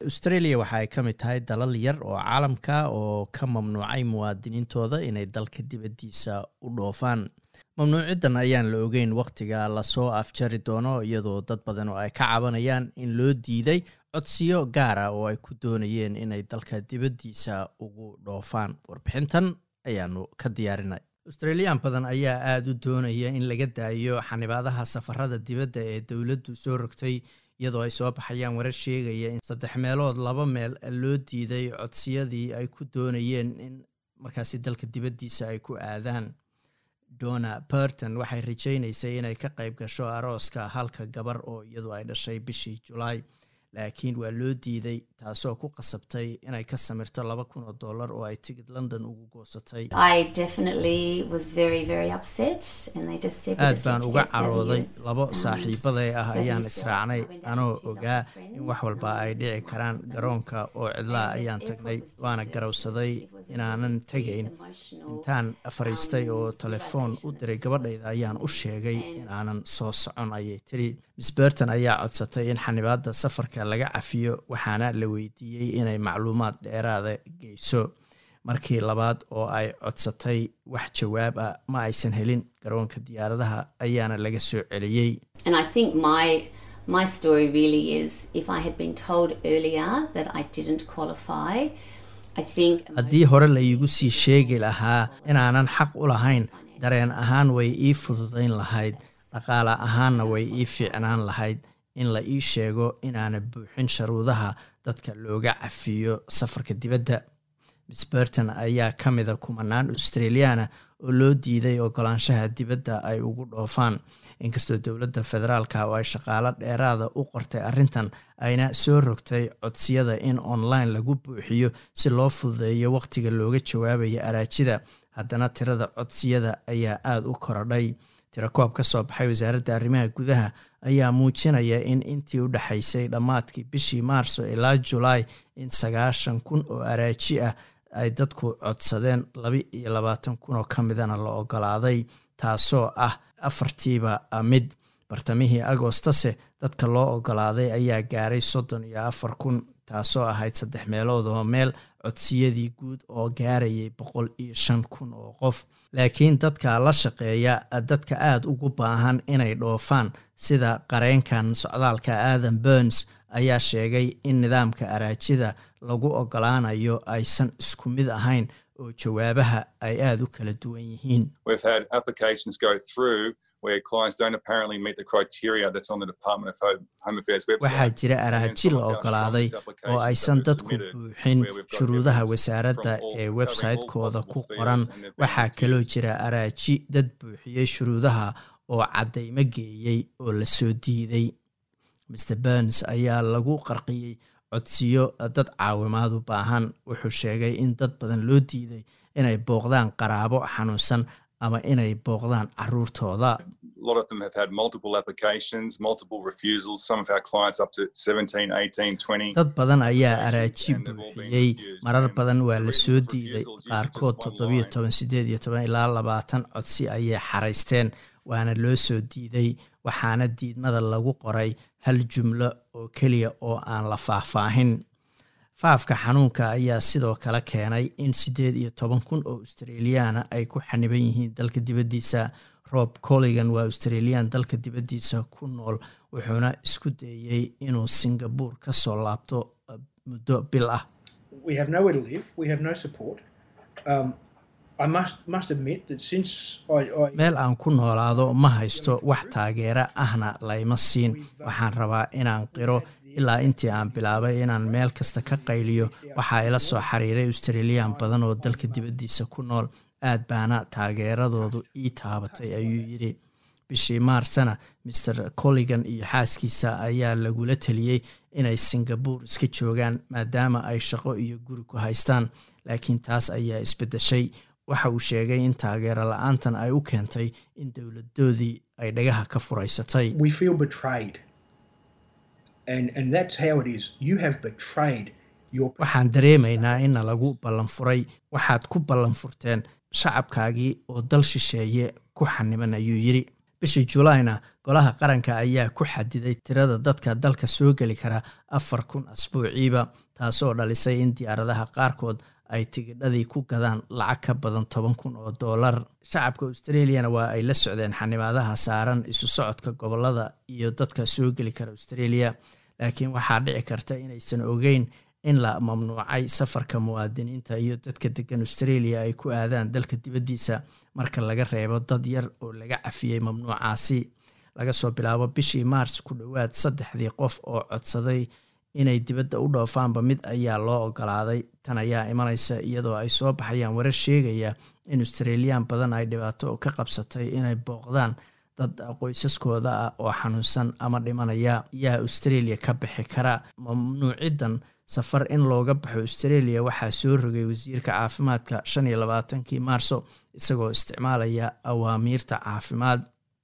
australia waxa ay ka mid tahay dalal yar oo caalamka oo ka mamnuucay muwaadiniintooda inay dalka dibaddiisa u dhoofaan mamnuuciddan ayaan la ogeyn wakhtiga lasoo afjari doono iyadoo dad badan oo ay ka cabanayaan in loo diiday codsiyo gaara oo ay ku doonayeen inay dalka dibaddiisa ugu dhoofaan warbixintan ayaanu ka diyaarinay australiyan badan ayaa aada u doonaya in laga daayo xanibaadaha safarada dibadda ee dowladdu soo rogtay iyadoo ay soo baxayaan warar sheegaya in saddex meelood laba meel loo diiday codsiyadii ay ku doonayeen in markaasi dalka dibaddiisa ay ku aadaan donna burton waxay rajaynaysay inay ka qayb gasho arooska halka gabar oo iyadu ay dhashay bishii julaay laakiin waa loo diiday taasoo ku qasabtay inay ka samirto laba kun oo dollar oo ay tigid london ugu goosatay aad baan uga carooday labo saaxiibaday ah ayaan israacnay anoo ogaa in wax walba ay dhici karaan garoonka oo cidlaa ayaan tagnay waana garowsaday inaanan tegayn intaan fariistay oo telefoon u diray gabadhayda ayaan u sheegay inaanan soo socon ayay tiri miss berton ayaa codsatay in xanibaadda safarka laga cafiyo waxaana la weydiiyey inay macluumaad dheeraada geyso markii labaad oo ay codsatay wax jawaab ah ma aysan helin garoonka diyaaradaha ayaana laga soo celiyey haddii hore la iigu sii sheegi lahaa inaanan xaq u lahayn dareen ahaan way ii fududayn lahayd dhaqaale ahaanna way ii fiicnaan lahayd in la ii sheego inaana buuxin sharuudaha dadka looga cafiyo safarka dibadda miss berton ayaa ka mida kumanaan australiana oo loo diiday ogolaanshaha dibadda ay ugu dhoofaan inkastoo dowladda federaalka oo ay shaqaalo dheeraada u qortay arrintan ayna soo rogtay codsiyada in online lagu buuxiyo si loo fududeeyo wakhtiga looga jawaabayo araajida haddana tirada codsiyada ayaa aada u korodhay tirakoob ka soo baxay wasaaradda arrimaha gudaha ayaa muujinaya in intii u dhexaysay dhammaadkii bishii maarso ilaa julaay in sagaashan kun oo araaji ah ay dadku codsadeen laba iyo labaatan kun oo ka midana la ogolaaday taasoo ah afartiiba mid bartamihii agostase dadka loo ogolaaday ayaa gaaray soddon iyo afar kun taasoo ahayd saddex meelood oo meel codsiyadii guud oo gaarayay boqol iyo shan kun oo qof laakiin dadka la shaqeeya dadka aada ugu baahan inay dhoofaan sida qareenkan socdaalka adam burns ayaa sheegay in nidaamka araajida lagu ogolaanayo aysan isku mid ahayn oo jawaabaha ay aada u kala duwan yihiin waxaa jira araaji la ogolaaday oo aysan dadku buuxin shuruudaha wasaaradda ee website-kooda ku qoran waxaa kaloo jira araaji dad buuxiyey shuruudaha oo caddaymo geeyey oo la soo diiday mr burns ayaa lagu qarqiyey codsiyo dad caawimaad u baahan wuxuu sheegay in dad badan loo diiday inay booqdaan qaraabo xanuunsan ama inay booqdaan caruurtooda dad badan ayaa araaji buuxiyey marar badan waa la soo diiday qaarkood toddobiyo toban sideed iyo toban ilaa labaatan codsi ayay xaraysteen waana loo soo diiday waxaana diidmada lagu qoray hal jumlo oo keliya oo aan la faahfaahin faafka xanuunka ayaa sidoo kale keenay in siddeed iyo toban kun oo australiyaana ay ku xaniban yihiin dalka dibaddiisa rob colligan waa australiyan dalka dibaddiisa ku nool wuxuuna isku dayey inuu singabore ka soo laabto muddo bil ah meel aan ku noolaado ma haysto wax taageera ahna layma siin waxaan rabaa inaan qiro ilaa intii aan bilaabay inaan meel kasta ka qayliyo waxaa ila soo xiriiray australiyan badan oo dalka dibaddiisa ku nool aad baana taageeradoodu ii taabatay ayuu yidhi bishii maarsana maer colligan iyo xaaskiisa ayaa lagula teliyey inay singabore iska joogaan maadaama ay shaqo iyo guri ku haystaan laakiin taas ayaa isbeddeshay waxa uu sheegay in taageero la-aantan ay u keentay in dowladoodii ay dhagaha ka furaysatay waxaan dareemaynaa inna lagu ballanfuray waxaad ku ballanfurteen shacabkaagii oo dal shisheeye ku xaniban ayuu yidhi bishii julayna golaha qaranka ayaa ku xadiday tirada dadka dalka soo geli kara afar kun asbuuciiba taasoo dhalisay in diyaaradaha qaarkood ay tigidhadii ku gadaan lacag ka badan toban kun oo doolar shacabka australiana waa ay la socdeen xanibaadaha saaran isu socodka gobolada iyo dadka soo geli kara australia laakiin waxaa dhici karta inaysan ogeyn in la mamnuucay safarka muwaadiniinta iyo dadka degan australia ay ku aadaan dalka dibaddiisa marka laga reebo dad yar oo laga cafiyey mamnuucaasi laga soo bilaabo bishii maars ku dhowaad saddexdii qof oo codsaday inay dibadda u dhoofaanba mid ayaa loo ogolaaday tan ayaa imanaysa iyadoo ay soo baxayaan warar sheegaya in australiyan badan ay dhibaato ka qabsatay inay booqdaan dad qoysaskooda ah oo xanuunsan ama dhimanaya yaa australia ka bixi kara mamnuucidan safar in looga baxo australia waxaa soo rogay wasiirka caafimaadka shan iyo labaatankii maarso isagoo isticmaalaya awaamiirta caafimaad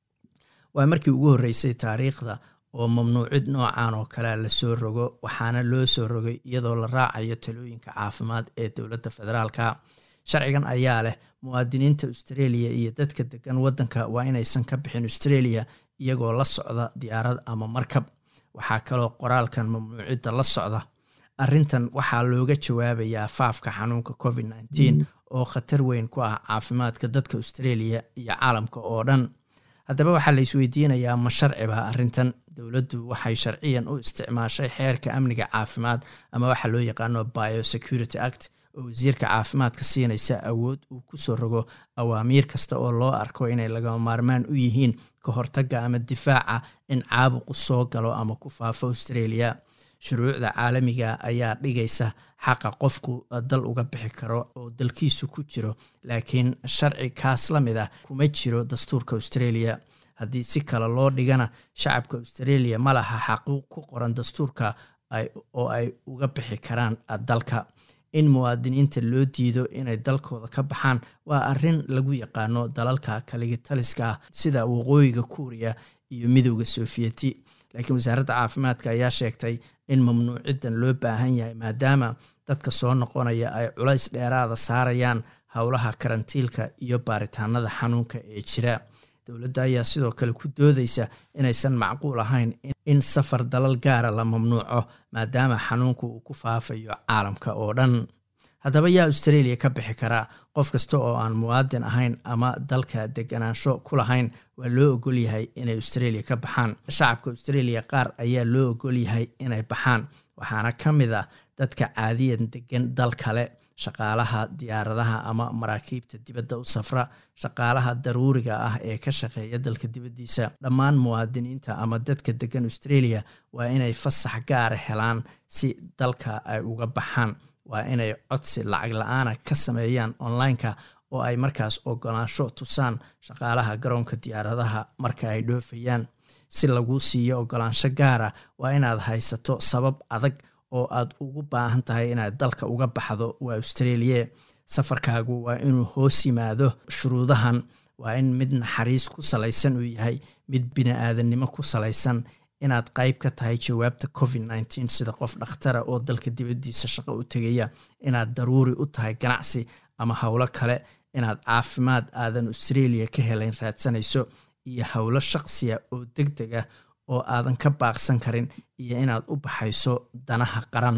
waa markii ugu horreysay taariikhda oo mamnuucid noocan oo kalea lasoo rogo waxaana loo soo rogay iyadoo la raacayo talooyinka caafimaad ee dowladda federaalka sharcigan ayaa leh muwaadiniinta australia iyo dadka degan waddanka waa inaysan ka bixin australia iyagoo la socda diyaarad ama markab waxaa kaloo qoraalkan mamnuucidda la socda arrintan waxaa looga jawaabayaa faafka xanuunka covid nneteen oo khatar weyn ku ah caafimaadka dadka australia iyo caalamka oo dhan haddaba waxaa la isweydiinayaa ma sharciba arrintan dowladdu waxay sharciyan u isticmaashay xeerka amniga caafimaad ama waxaa loo yaqaano biosecurity act oo wasiirka caafimaadka siinaysa awood uu kusoo rogo awaamiir kasta oo loo arko inay lagama maarmaan u yihiin ka hortagga ama difaaca in caabuqu soo galo ama ku faafo australia shuruucda caalamiga ayaa dhigaysa xaqa qofku dal uga bixi karo oo dalkiisu ku jiro laakiin sharci kaas la mid ah kuma jiro dastuurka australia haddii si kale loo dhigana shacabka australia ma laha xaquuq ku qoran dastuurka oo ay uga bixi karaan dalka in muwaadiniinta loo diido inay dalkooda ka baxaan waa arrin lagu yaqaano dalalka kaligitaliska ah sida waqooyiga kuuriya iyo midowda sofiyeeti laakiin wasaaradda caafimaadka ayaa sheegtay in mamnuuciddan loo baahan yahay maadaama dadka soo noqonaya ay culays dheeraada saarayaan howlaha karantiilka iyo baaritaanada xanuunka ee jira dowladda ayaa sidoo kale ku doodaysa inaysan macquul ahayn in safar dalal gaara la mamnuuco maadaama xanuunku uu ku faafayo caalamka oo dhan haddaba yaa australia ka bixi karaa qof kasta oo aan muwaadin ahayn ama dalka deganaansho ku lahayn waa loo ogol yahay inay australia ka baxaan shacabka australia qaar ayaa loo ogol yahay inay baxaan waxaana ka mid ah dadka caadiyan degan dal kale shaqaalaha diyaaradaha ama maraakiibta dibadda u safra shaqaalaha daruuriga ah ee ka shaqeeya dalka dibaddiisa dhammaan muwaadiniinta ama dadka degan australia waa inay fasax gaara helaan si dalka ay uga baxaan waa inay codsi lacag la-aana ka sameeyaan online-ka oo ay markaas ogolaansho tusaan shaqaalaha garoonka diyaaradaha marka ay dhoofayaan si lagu siiyo ogolaansho gaara waa inaad haysato sabab adag oo aad ugu baahan tahay inaad dalka uga baxdo waa australia safarkaagu waa inuu hoos yimaado shuruudahan waa in mid naxariis ku salaysan uu yahay mid bini-aadannimo ku salaysan inaad qayb ka tahay jawaabta covid nneteen sida qof dhakhtara oo dalka dibaddiisa shaqo u tegaya inaad daruuri u tahay ganacsi ama howlo kale inaad caafimaad aadan australia ka helayn raadsanayso iyo howlo shaqsiya oo deg deg ah oo aadan ka baaqsan karin iyo inaad u baxayso danaha qaran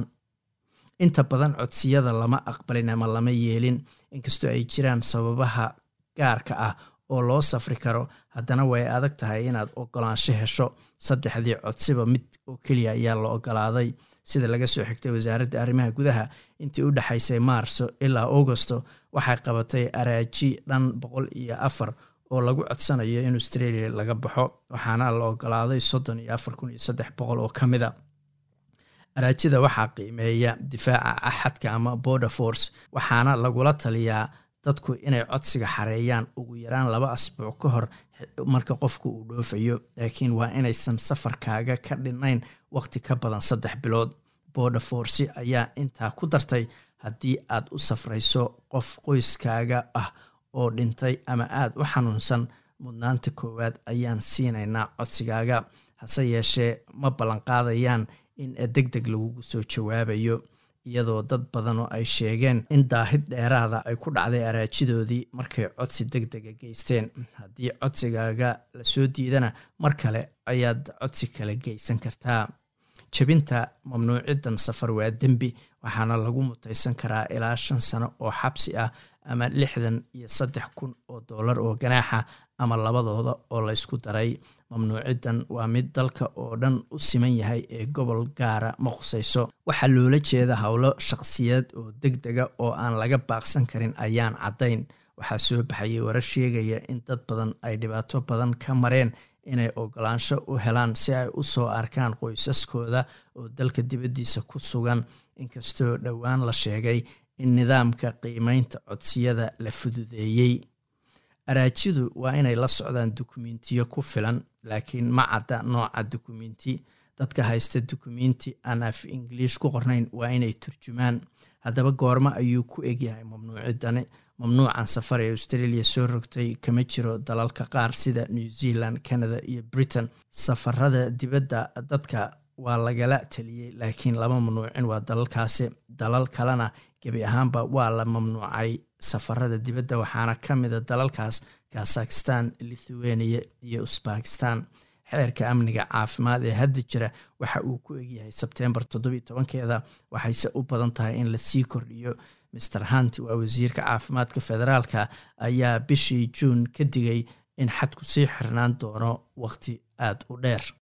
inta badan codsiyada lama aqbalin ama lama yeelin inkastoo ay jiraan sababaha gaarka ah oo loo safri karo haddana way adag tahay inaad ogolaansho hesho saddexdii codsiba mid oo keliya ayaa la ogolaaday sida laga soo xigtay wasaaradda arrimaha gudaha intii u dhexaysay maarso ilaa augosto waxay qabatay araaji dhan boqol iyo afar oo lagu codsanayo in australia laga baxo waxaana la ogolaaday soddon iyo afar kun iyo saddex boqol oo ka mida araajida waxaa qiimeeya difaaca axadka ama border force waxaana lagula taliyaa dadku inay codsiga xareeyaan ugu yaraan laba asbuuc ka hor marka qofku uu dhoofayo laakiin waa inaysan safarkaaga ka dhinayn waqti ka badan saddex bilood border force ayaa intaa ku dartay haddii aad u safrayso qof qoyskaaga ah oo dhintay ama aada u xanuunsan mudnaanta koowaad ayaan siinaynaa codsigaaga hase yeeshee ma ballanqaadayaan in deg deg lagugu soo jawaabayo iyadoo dad badan oo ay sheegeen in daahid dheeraada ay ku dhacday araajidoodii markay codsi deg dega geysteen haddii codsigaaga lasoo diidana mar kale ayaad codsi kale geysan kartaa jebinta mamnuucidan safar waa dembi waxaana lagu mutaysan karaa ilaa shan sano oo xabsi ah ama lixdan iyo saddex kun oo dollar oo ganaaxa ama labadooda oo laysku daray mamnuucidan waa mid dalka oo dhan u siman yahay ee gobol gaara ma khusayso waxaa loola jeeda howlo shaqsiyeed oo deg dega oo aan laga baaqsan karin ayaan caddayn waxaa soo baxayay warar sheegaya in dad badan ay dhibaato badan ka mareen inay ogolaansho u helaan si ay u soo arkaan qoysaskooda oo dalka dibaddiisa ku sugan inkastoo dhowaan la sheegay in nidaamka qiimeynta codsiyada la fududeeyey araajidu waa inay la socdaan dukumentiyo ku filan laakiin ma cadda nooca dukumenti dadka haysta dukumenti aan af ingiliish ku qornayn waa inay turjumaan haddaba goormo ayuu ku egyahay mamnuucidani mamnuucan safar ee australia soo rogtay kama jiro dalalka qaar sida new zealand canada iyo britain safarada dibadda dadka waa lagala taliyey laakiin lama mamnuucin waa dalalkaasi dalal kalena gebi ahaanba waa la mamnuucay safarada dibadda waxaana ka mida dalalkaas kazakhistan lithuania iyo usbakistan xeerka amniga caafimaad ee hadda jira waxa uu ku egyahay sebtembar toddobiyo tobankeeda waxayse u badan tahay in lasii kordhiyo master hunt waa wasiirka caafimaadka federaalka ayaa bishii juun ka digay in xadku sii xirnaan doono waqti aada u dheer